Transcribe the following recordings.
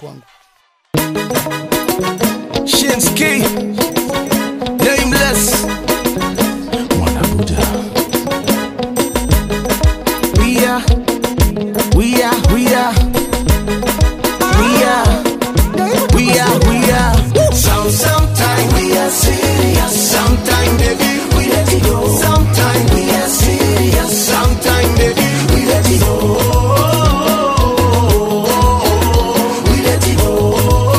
kwangu. Shinski Nameless Mwana Buddha We are We are We are We are We are We are Some Sometime we are serious Sometime baby we let it go Sometime we are serious Sometime baby we let it go We let it go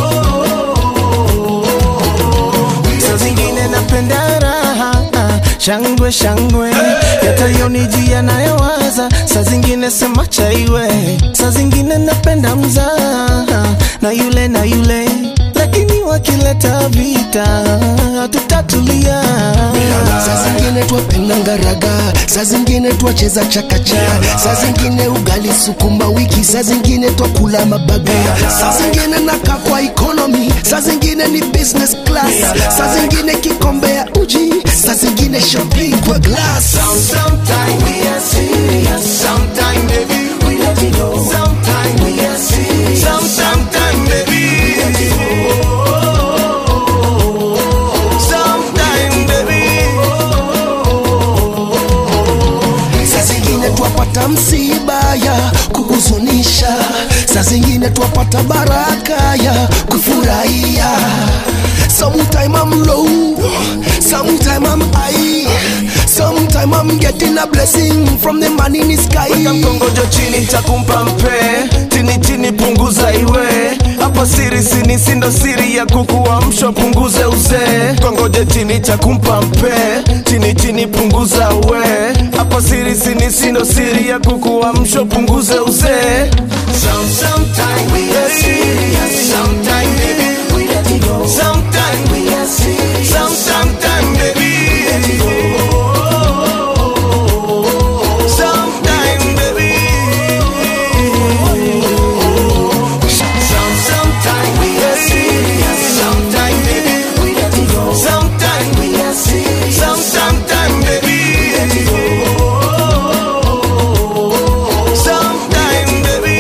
Saa zingine napenda raha shangwe shangwe yatayonijia nayowaza saa zingine sema chaiwe saa zingine napenda mzaha na yule na yule lakini wakileta vita tutatulia saa zingine twapenda ngaraga saa zingine twacheza chakacha saa zingine ugali sukuma wiki saa zingine twakula mabaga saa zingine naka kwa economy saa zingine ni business class saa zingine kikombe ya uji saa zingine shopping kwa glass Sometime we are serious, sometime baby we let it go. Sometime we are serious, some sometime baby we let it go. Sometime baby. saa zingine twapata msiba ya kuhuzunisha saa zingine twapata baraka ya kufurahia sometime I'm low sometime I'm high sometime I'm getting a blessing from the man in the sky Weka mkongojo chini takumpa mpe chini chini punguza iwe hapa siri sini sindo siri ya kukuamsha punguze uzee kongoje chini takumpa mpe chini chini punguza uwe hapa siri sini sindo siri ya kukuamsha punguze uzee Some, sometime we are serious, sometime baby we let it go. Sometime we are serious, some, sometime baby we let it go. Sometime, baby. Some, sometime we are serious. Sometime, baby, we let it go. Sometime we are serious. Some, sometime, baby, we let it go. Sometime, baby.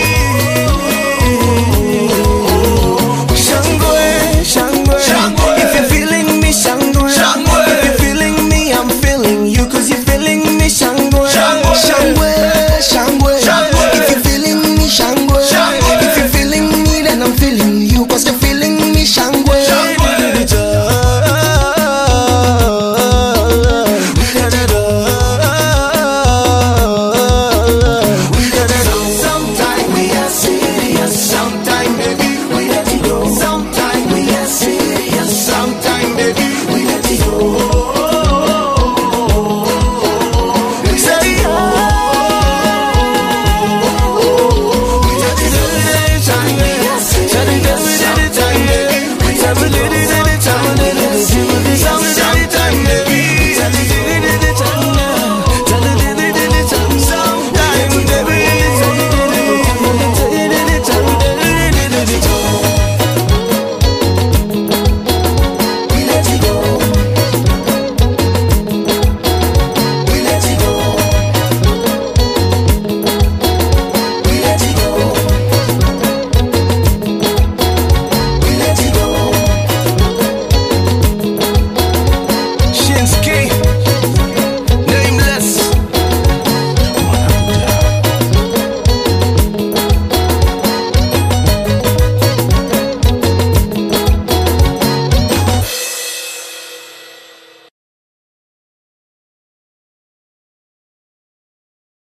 Shangwe, shangwe. If you're feeling me, shangwe. If you're feeling me, I'm feeling you. Cause you're feeling me, shangwe. shangwe shangwe if you feeling me shangwe if you feeling me then I'm feeling